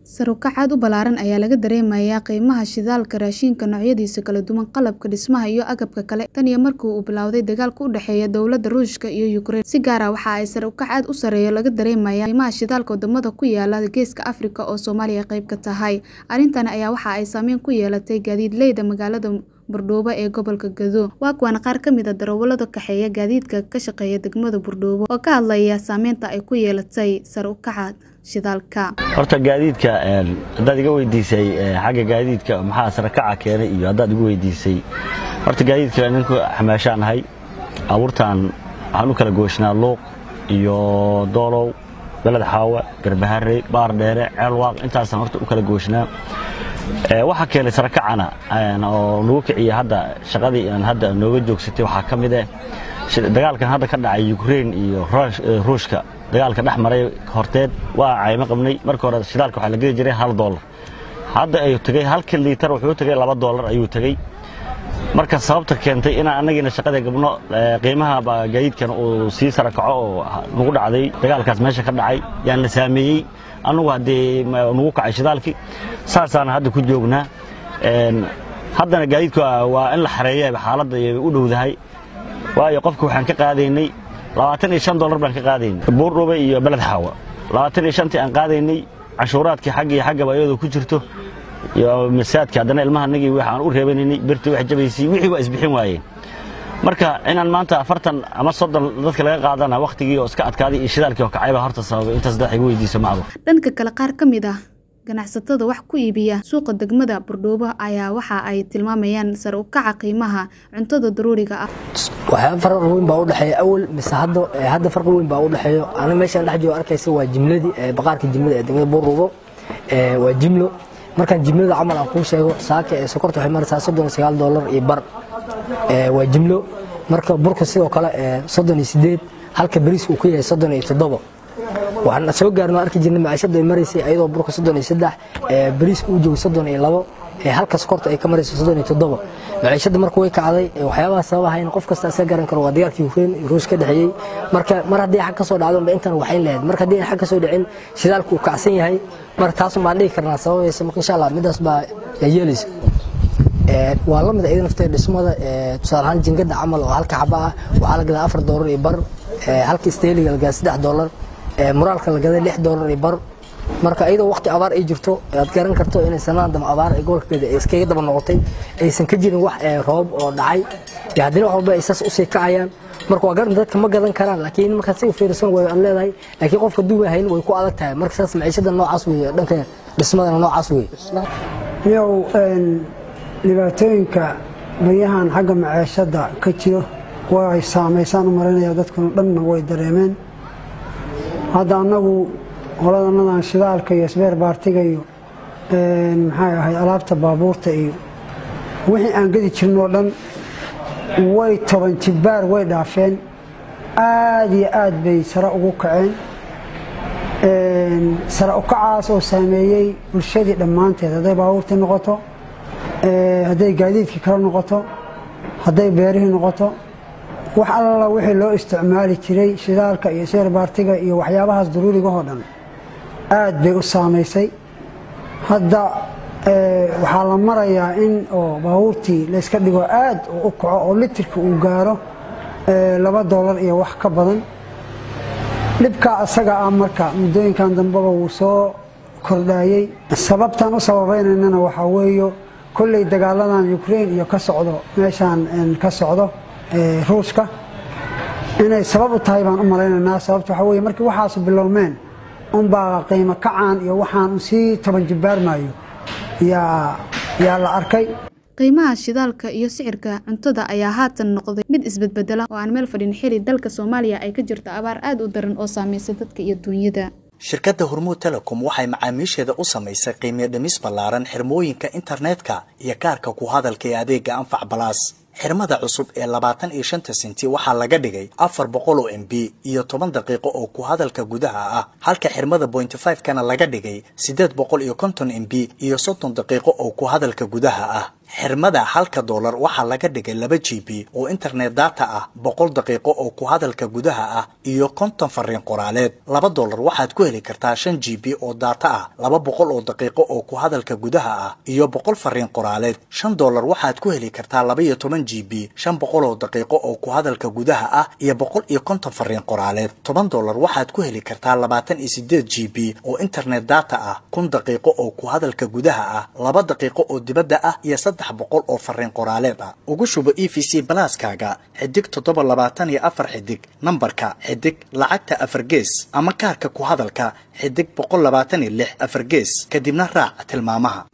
Sare u kac aad u ballaaran ayaa laga dareemayaa qiimaha shidaalka, raashinka noocyadiisa kala duwan, qalabka dhismaha iyo agabka kale tan iyo markii uu billowday dagaalka u dhexeeya dowladda Ruushka iyo Ukraine. Si gaar ah waxa ay sare u kac aad u sarreeya laga dareemayaa qiimaha shidaalka wadamada ku yaala Geeska Afrika oo Soomaaliya qayb ka tahay. Arrintan ayaa waxa ay saameyn ku yeelatay gaadiidleyda magaalada Buurdhabo ee gobolka Gedo. Waa kuwan qaar ka mid ah darawallada kaxeeya gaadiidka ka shaqeeya degmada Buurdhabo oo ka hadlaya saameynta ay ku yeelatay sare u kaca shidaalka. horta gaadiidka haddaad iga weydiisay xagga gaadiidka maxaa sare kaca keenay iyo haddaad igu weydiisay horta gaadiidka ninku xamaashaan nahay abuurtaan waxaan u kala gooshnaa luuq iyo doolow beled xaawa garbaharey baar dheere ceelwaaq intaasaan horta u kala gooshnaa waxaa keenay sare kacana oo nagu kiciya hadda shaqadii aan hadda nooga joogsatay waxaa ka mid ah dagaalkan hadda ka dhacay Ukraine iyo Ruushka dagaalka dhex maray horteed waa cayma qabnay marka hore shidaalka waxaa la geli jiray hal doolar hadda ayuu tagay halka liitar wuxuu tagay laba doolar ayuu tagay marka sababta keentay inaan annagiina shaqada gabno qiimaha gaadiidkan uu sii sara kaco oo nagu dhacday dagaalkaas meesha ka dhacay yaan la saameeyey annagu haddee nagu kacay shidaalkii saasaana hadda ku joognaa haddana gaadiidku waa in la xareeya xaaladda ay u dhowdahay waayo qofka waxaan ka qaadaynay labaatan iyo shan dollar baan ka qaadaynay buurdhube iyo beled xaawa labaatan iyo shantii aan qaadaynay cashuuraadkii xagga iyo xaggaba iyadoo ku jirto iyo masaadka haddana ilmaha nagii waxaan u reebanaynay birtii wax jabaysay wixii waa isbixin waayeen marka inaan maanta afartan ama soddon dadka laga qaadana wakhtigii oo iska adkaaday iyo shidaalkii oo kacay baa horta sababay intaas dad igu weydiiso macdu Dhanka kale qaar ka mid ah ganacsatada wax ku iibiya suuqa degmada Buurdhabo ayaa waxa ay tilmaamayaan sare u kaca qiimaha cuntada daruuriga ah. waxyaaba farqi weyn baa u dhexeeya awal mise hadda hadda farqi weyn baa u dhexeeyo aniga meeshaan dhex joogo arkaysa waa jimladii baqaarka jimlada ee degmada Buurdhabo waa jimlo markaan jimlada camal aan kuu sheego saaka ee sokorta waxay maraysaa soddon iyo sagaal dollar iyo bar waa jimlo marka burka sidoo kale soddon iyo sideed halka bariiska uu ku yahay soddon iyo toddoba waxaan soo gaarno arki jirnay maciishadu ay maraysay ayadoo burka soddon iyo saddex bariiska uu joogo soddon iyo labo halka sokorta ay ka marayso soddon iyo toddoba maciishada marka way kacday waxyaabaha sababahayn qof kasta iska garan karo waa dagaalkii Ukraine iyo Ruush ka dhaxeeyay marka mar haddii xag ka soo dhacdo ba intan waxayn lahayd marka haddii xag ka soo dhicin shidaalku uu kacsan yahay marka taas ma dhihi karnaa sababaysa marka insha Allah midaas baa yeelaysa waa la mid ayada nafteeda dhismada tusaale ahaan jingada camal oo halka xaba ah waxaa la gadaa afar doolar iyo bar halka steeliga la gadaa saddex doolar muraalka la gaday lix doolar iyo bar marka iyadoo waqti abaar ay jirto aad garan karto inay sanadaan dama abaar ay gobolkeeda iskaga daba noqotay aysan ka jirin wax roob oo dhacay iyo haddana wax walba ay saas usii kacayaan marka waa garan dadka ma gadan karaan laakiin markaad si u fiirsan way aan leedahay laakiin qofka duuba hayn way ku adag tahay marka saas maciishada noocaas weeye dhanka dhismadana noocaas weeye yow dhibaatooyinka baryahan xagga maciishada ka jiro way saamaysaan u marinaya dadkuna dhanna way dareemeen hadda annagu qoladanadan shidaalka iyo sbeer baartiga iyo maxay ahay alaabta baabuurta iyo wixii aan gedi jirnoo dhan way toban jibbaar way dhaafeen aad iyo aad bay sare ugu kaceen sare u kacaas oo saameeyey bulshadii dhammaanteed hadday baabuurtii noqoto hadday gaadiidkii kala noqoto hadday beerihii noqoto wax alla wixii loo isticmaali jiray shidaalka iyo sbeer baartiga iyo waxyaabahaas daruurigahoo dhan aad bay u saamaysay hadda waxaa la marayaa in oo baabuurtii layska dhigo aad u kaco oo litirka uu gaaro laba doolar iyo wax ka badan dhibkaa asaga ah marka muddooyinkan dambeba wuu soo kordhaayey sababtan u sababaynaynana waxaa weeyo kolley dagaaladan ukraine iyo ka socdo meeshaan ka socdo ruushka inay sabab u tahay baan u malaynaynaa sababta waxaa weye markii waxaasu bilowmeen unbaa qiimo kacaan iyo waxaan sii toban jibbaarmaayo yaa la arkay qiimaha shidaalka iyo sicirka cuntada ayaa haatan noqday mid isbedbedela oo aan meel fadhin xili dalka Soomaaliya ay ka jirto abaar aad u daran oo saameysay dadka iyo dunyada shirkadda hormuud telecom waxay macaamiisheeda u samaysay qiimiyo dhimis ballaaran xirmooyinka internetka iyo kaarka ku hadalka ee adeega anfac balaas xirmada cusub ee labaatan iyo shanta senti waxaa laga dhigay afar boqol oo m b iyo toban daqiiqo oo ku hadalka gudaha ah halka xirmada bointy five kana laga dhigay siddeed boqol iyo konton m b iyo soddon daqiiqo oo ku hadalka gudaha ah xirmada halka doolar waxaa laga dhigay laba g b oo internet data ah boqol daqiiqo oo ku hadalka gudaha ah iyo konton fariin qoraaleed laba doolar waxaad ku heli kartaa shan g b oo data ah laba boqol oo daqiiqo oo ku hadalka gudaha ah iyo boqol fariin qoraaleed shan doolar waxaad ku heli kartaa laba iyo toban g b shan boqol oo daqiiqo oo ku hadalka gudaha ah iyo boqol iyo konton fariin qoraaleed toban doolar waxaad ku heli kartaa labaatan iyo sideed g b oo internet data ah kun daqiiqo oo ku hadalka gudaha ah laba daqiiqo oo dibadda ah iyo saddex boqol oo fariin qoraaleed ah ugu shubo e v c balaaskaaga xidig toddoba labaatan iyo afar xidig nambarka xidig lacagta afar gees ama kaarka ku hadalka xidig boqol labaatan iyo lix afar gees kadibna raac tilmaamaha